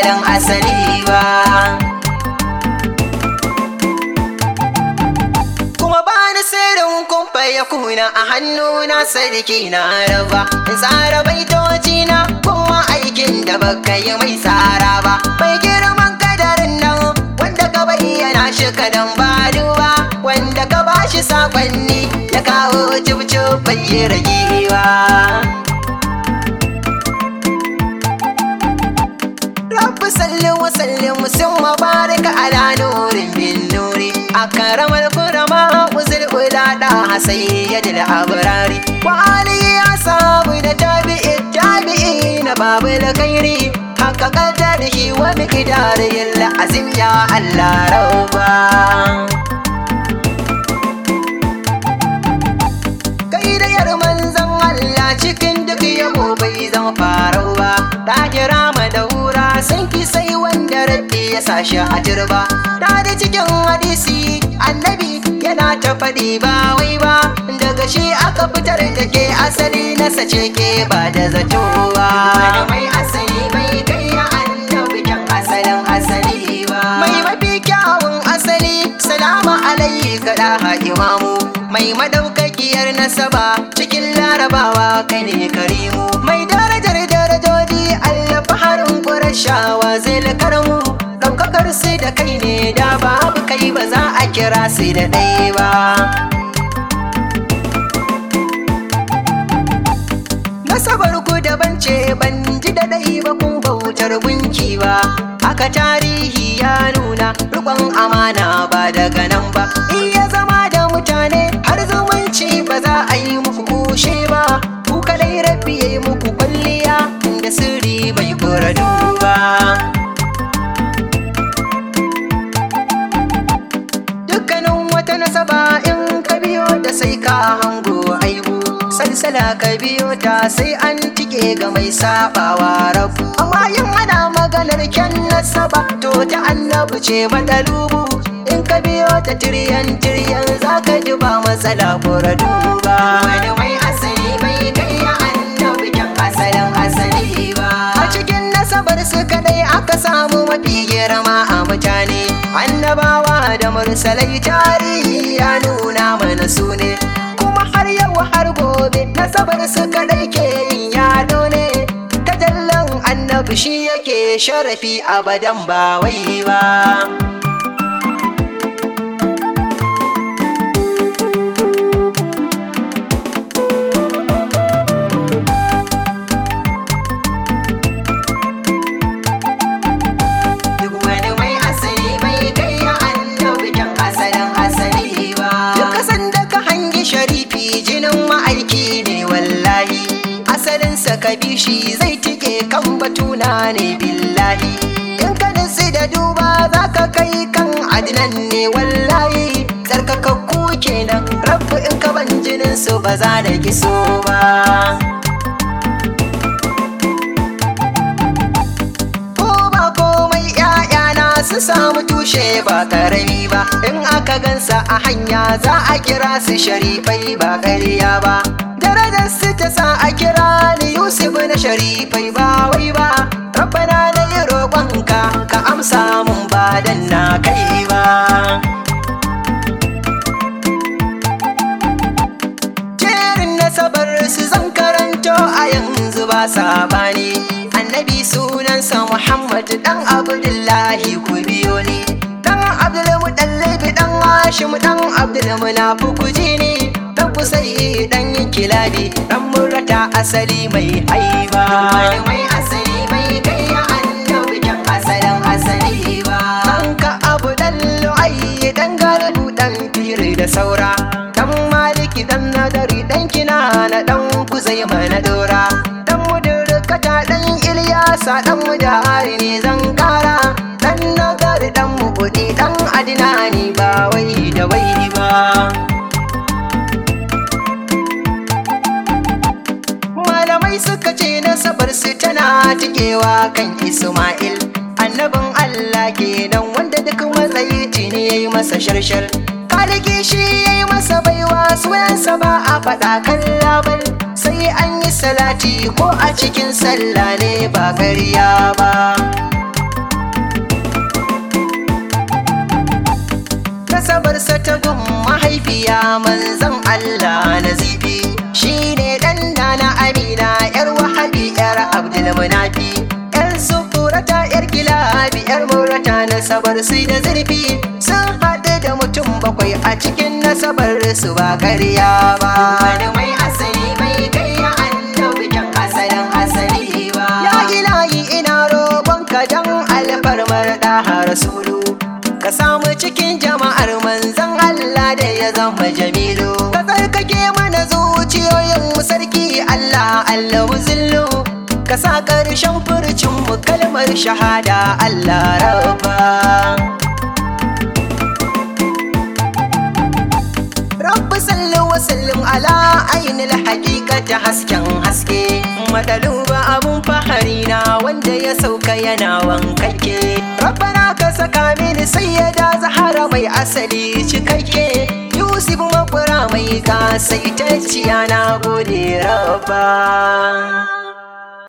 asalin asali ba kuma ba ni sirrin kumfa ya kuna a hannuna sarki na raba in tsara baitoci na kuma aikin da baka yi mai tsara ba mai girman kadarin nan wanda ka bayyana shi kadan ba duba wanda ka bashi sakonni ya kawo cibcib bai yi ragewa Rabbi salli wa sallim sun mabarika ala nurin bin nuri a karamar kurama uzul ulada sayyidil abrari wa ali ya sabu da tabi'i tabi'i na babul khairi haka kadar shi wa miqdar yalla azim ya Allah rabba kai da yar manzon Allah cikin duk yabo bai zama farau ba ta kira madaura sun ki sai wanda rabbi ya sashi a turba ta da cikin hadisi annabi yana ta faɗi ba wai ba daga shi aka fitar da ke asali na sace ke ba da zato ba mai asali mai kai ya annabi kyan asalin asali ba mai mafi kyawun asali salama alaika da imamu mai madaukakiyar nasaba cikin larabawa kai ne karimu mai darajar darajoji allah faharin ƙurashawa zai karamu ɗaukakar su da kai ne da babu kai ba za a kira su da ɗaya ba nasabar ku daban ce ban ji da ɗai ba kun bautar gunki ba haka tarihi ya nuna rikon amana ba daga nan ba iya zama da mutane har zumunci ba za a yi muku kushe ba ku kadai rabbi ya yi muku kwalliya da sirri bai kura duba dukkanin wata nasaba in ka biyo da sai ka hango aibu salsala ka biyo ta sai an tike ga mai sabawa rabu amma yin ana maganar kyan nasaba to ta annabu ce madalubu in ka biyo ta tiryan tiryan za ka ji ba matsala kura duba wani mai asali mai kai ya annabi kyan asalin asali ba a cikin nasabar su kadai aka samu mafi girma a mutane annabawa da mursalai tarihi ya nuna mana su ne kuma har yau har gobe nasabar su kadai ke yin yado ne tajallan annabi shi yake sharafi abadan ba wai ba Duk wani mai asali mai kai ya annabi kyan asalin asali ba. Duk kasan da ka hangi sharifi jinin ma'aiki ne wallahi. Asalinsa ka bi shi zai tike kan batuna ne billahi. In ka nutsi da duba za ka kai kan adinan ne wallahi. Tsarkakakku kenan rabu in ka ban jinin su ba za da kiso ba. ko ba komai ‘ya'yana su samu tushe ba karami ba in aka gansa a hanya za a kira su sharifai ba ƙarya ba darajar su ta sa a kira ni yusuf na sharifai ba wai ba rabbana na yi roƙonka ka amsa mun ba dan na kai ba jerin nasabar su zan karanto a yanzu ba sabani annabi sunansa muhammad dan abdullahi ku biyo ni dan abdulmuɗallabi dan hashim dan abdulmunafi ku ji ni dan kusai dan kilabi dan murata asali mai haiba mai asali mai kai ya annabi kyan asalin asali ba dan ka abu dan lu'ayyi dan galbu dan firi da saura dan maliki dan nadari dan kinana dan kuzai mana dora dan mudurkata dan ilyasa dan mujahari ne zan kara dan nagari dan mukudi dan adinani ba wai da wai ba malamai suka ce nasabar su tana tikewa kan isma'il annabin allah kenan wanda duk matsayi ne ya yi masa sharshar kaliki shi ya yi masa baiwa suyansa ba a faɗa kan labal sai an yi salati ko a cikin sallah ne ba ƙarya ba nasabarsa ta gun mahaifiya manzan Allah na zibi shi ne ɗan na amina yar wahabi yar abdulmunafi yar sufurata yar kilabi yar murata nasabar su da zurfi sun haɗu da mutum bakwai a cikin nasabar su ba ƙarya ba wani mai asali mai karya annabi kyan asalin asali ba ya ilahi ina roƙonka don alfarmar ɗaha rasulu ka samu cikin jama'ar manzan Allah da ya zama jamilu ka tsarkake mana zuciyoyin mu sarki Allah Allah muzillu ka sa ƙarshen furcin mu kalmar shahada Allah rabba Rabbi sallu wa sallim ala ainil haqiqati hasken haske madaluba abun fahari na wanda ya sauka yana wankake Rabbana ka saka mini sayyada zahara mai asali cikakke Yusuf makura mai kasaitacciya na gode rabba